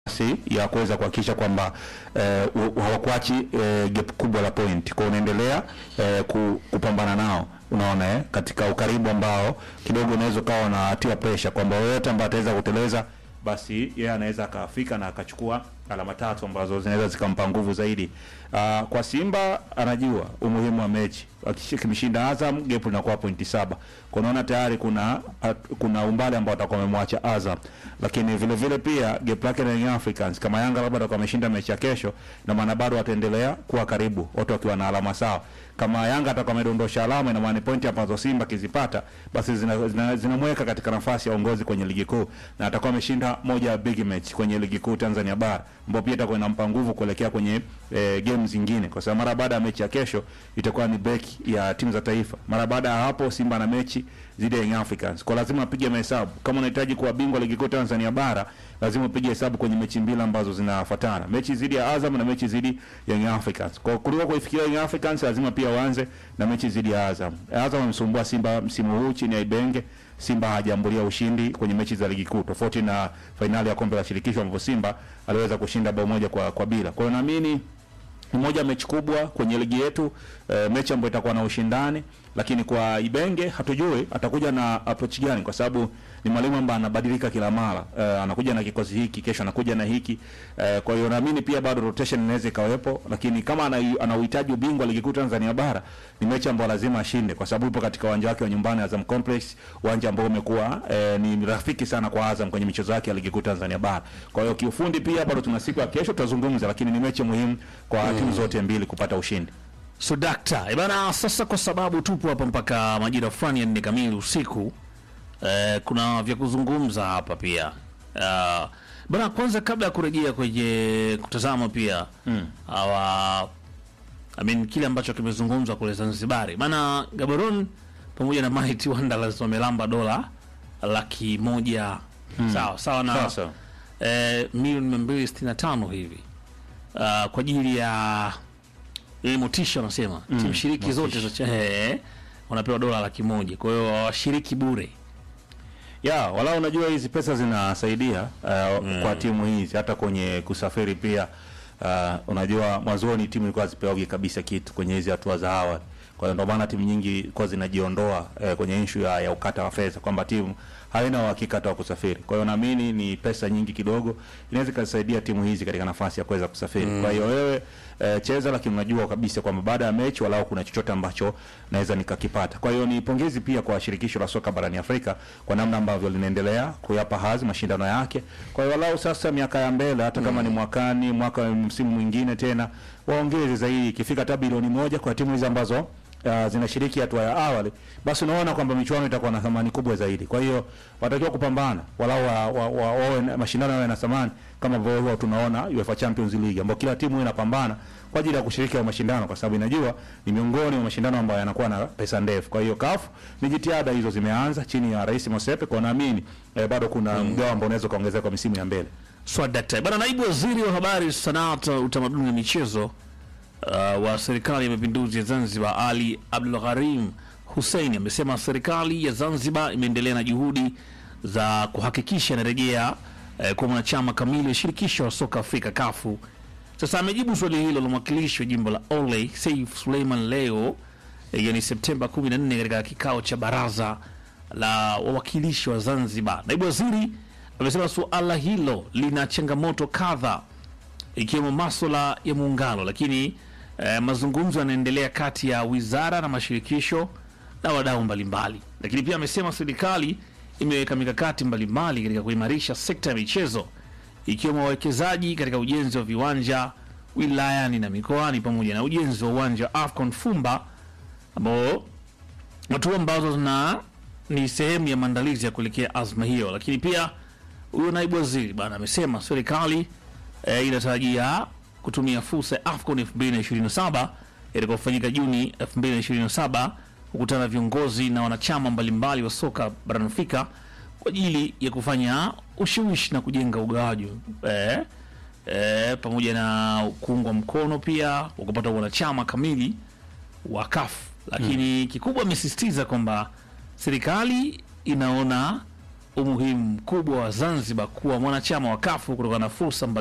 nafasi ya kuweza kuhakikisha kwamba eh, u- hawakuachi eh, gap kubwa la point, kwa unaendelea eh, ku, kupambana nao unaona eh, katika ukaribu ambao kidogo unaweza ukawa unatia pressure kwamba yoyote ambaye ataweza kuteleza basi yeye anaweza akafika na akachukua alama tatu ambazo zinaweza zikampa nguvu zaidi. Uh, kwa Simba anajua umuhimu wa mechi, akimshinda Azam gap linakuwa pointi saba. Kwa unaona tayari kuna at, kuna umbali ambao atakuwa amemwacha Azam, lakini vile vile pia gap lake na Young Africans, kama Yanga labda atakuwa ameshinda mechi ya kesho, na maana bado wataendelea kuwa karibu, wote wakiwa na alama sawa. Kama Yanga atakuwa amedondosha alama, ina maana ni pointi ambazo Simba kizipata, basi zinamweka zina, zina zinamweka katika nafasi ya uongozi kwenye ligi kuu, na atakuwa ameshinda moja ya big match kwenye ligi kuu Tanzania bara, ambapo pia itakuwa inampa nguvu kuelekea kwenye eh, game zingine, kwa sababu mara baada ya mechi ya kesho itakuwa ni break ya timu za taifa. Mara baada ya hapo Simba na mechi dhidi ya Young Africans, kwa lazima apige mahesabu. Kama unahitaji kuwa bingwa ligi kuu Tanzania bara, lazima upige hesabu kwenye mechi mbili ambazo zinafuatana, mechi dhidi ya Azam na mechi dhidi ya Young Africans. Kwa kuliko kuifikiria Young Africans, lazima pia uanze na mechi dhidi ya Azam. Azam amemsumbua Simba msimu huu chini ya Ibenge. Simba hajaambulia ushindi kwenye mechi za ligi kuu, tofauti na fainali ya kombe la shirikisho ambapo Simba aliweza kushinda bao moja kwa, kwa bila. Kwa hiyo naamini ni moja ya mechi kubwa kwenye ligi yetu e, mechi ambayo itakuwa na ushindani, lakini kwa Ibenge hatujui atakuja na approach gani, kwa sababu ni mwalimu ambaye anabadilika kila mara e, anakuja na kikosi hiki, kesho anakuja na hiki e, kwa hiyo naamini pia bado rotation inaweza ikawepo, lakini kama ana ana uhitaji ubingwa ligi kuu Tanzania bara, ni mechi ambayo lazima ashinde, kwa sababu ipo katika uwanja wake wa nyumbani Azam Complex, uwanja ambao umekuwa e, ni rafiki sana kwa Azam kwenye michezo yake ya ligi kuu Tanzania bara. Kwa hiyo kiufundi pia bado tuna siku ya kesho tutazungumza, lakini ni mechi muhimu kwa timu zote mbili kupata ushindi. So dakta eh, bana, sasa kwa sababu tupo hapa mpaka majira fulani ya nne kamili usiku eh, kuna vya kuzungumza hapa pia uh, bana, kwanza kabla ya kurejea kwenye kutazama pia mm. awa I mean, kile ambacho kimezungumzwa kule Zanzibari bana, Gaborone pamoja na Mighty Wanderers wamelamba dola laki moja sawa sawa na Sasa eh, milioni mia mbili sitini na tano hivi uh, kwa ajili ya ili motisha wanasema mm, timu shiriki zote za cha- eh, wanapewa dola laki moja kwa hiyo washiriki bure ya wala unajua hizi pesa zinasaidia uh, kwa timu hizi hata kwenye kusafiri pia. Uh, unajua mwanzoni timu ilikuwa zipeogi kabisa kitu kwenye hizi hatua za awali, kwa hiyo ndio maana timu nyingi kwa zinajiondoa eh, kwenye issue ya, ya ukata wa fedha kwamba timu haina uhakika hata wa kusafiri. Kwa hiyo naamini ni pesa nyingi kidogo inaweza ikasaidia timu hizi katika nafasi ya kuweza kusafiri. Kwa hiyo wewe eh, cheza, lakini unajua kabisa kwamba baada ya mechi walau kuna chochote ambacho naweza nikakipata. Kwa hiyo ni pongezi pia kwa shirikisho la soka barani Afrika kwa namna ambavyo linaendelea kuyapa hadhi mashindano yake. Kwa hiyo walau sasa miaka ya mbele, hata kama ni mwakani, mwaka msimu mwingine tena waongeze zaidi, ikifika hata bilioni moja kwa timu hizi ambazo uh, zinashiriki hatua ya awali, basi unaona kwamba michuano itakuwa na thamani kubwa zaidi. Kwa hiyo watakiwa kupambana walau wa, wa, wa, wawe na- mashindano yawe na thamani kama ambavyo huwa tunaona UEFA Champions League ambao kila timu inapambana kwa ajili ya kushiriki hayo mashindano, kwa sababu inajua ni miongoni mwa mashindano ambayo yanakuwa na pesa ndefu. Kwa hiyo CAF ni jitihada hizo zimeanza chini ya Rais Mosepe, kwa naamini eh, bado kuna mgao ambao unaweza kuongezeka kwa misimu ya mbele. swadakta bana naibu waziri wa habari sanaa ta- utamaduni na michezo uh, wa serikali ya mapinduzi ya zanzibar ali abdul gharim hussein amesema serikali ya zanzibar imeendelea na juhudi za kuhakikisha inarejea uh, kwa mwanachama kamili wa shirikisho la soka afrika kafu sasa amejibu swali hilo la mwakilishi wa jimbo la Oley Saif Suleiman leo eh, yani Septemba 14 katika kikao cha baraza la wawakilishi wa Zanzibar. Naibu waziri amesema suala hilo lina changamoto kadha ikiwemo maswala ya muungano, lakini eh, mazungumzo yanaendelea kati ya wizara na mashirikisho na wadau mbalimbali. Lakini pia amesema serikali imeweka mikakati mbalimbali katika kuimarisha sekta ya michezo ikiwemo wawekezaji katika ujenzi wa viwanja wilayani na mikoani pamoja na ujenzi wa uwanja wa Afcon Fumba ambao hatua ambazo zina ni sehemu ya maandalizi ya kuelekea azma hiyo. Lakini pia huyo naibu waziri bana amesema serikali e, inatarajia kutumia fursa ya Afcon 2027 itakayofanyika Juni 2027 kukutana na viongozi na wanachama mbalimbali wa soka barani Afrika kwa ajili ya kufanya ushawishi na kujenga ugawaji e, e, pamoja na kuungwa mkono pia wa kupata wanachama kamili wa CAF lakini kikubwa amesisitiza kwamba serikali inaona umuhimu mkubwa wa Zanzibar kuwa mwanachama wa kafu kutokana na fursa mbali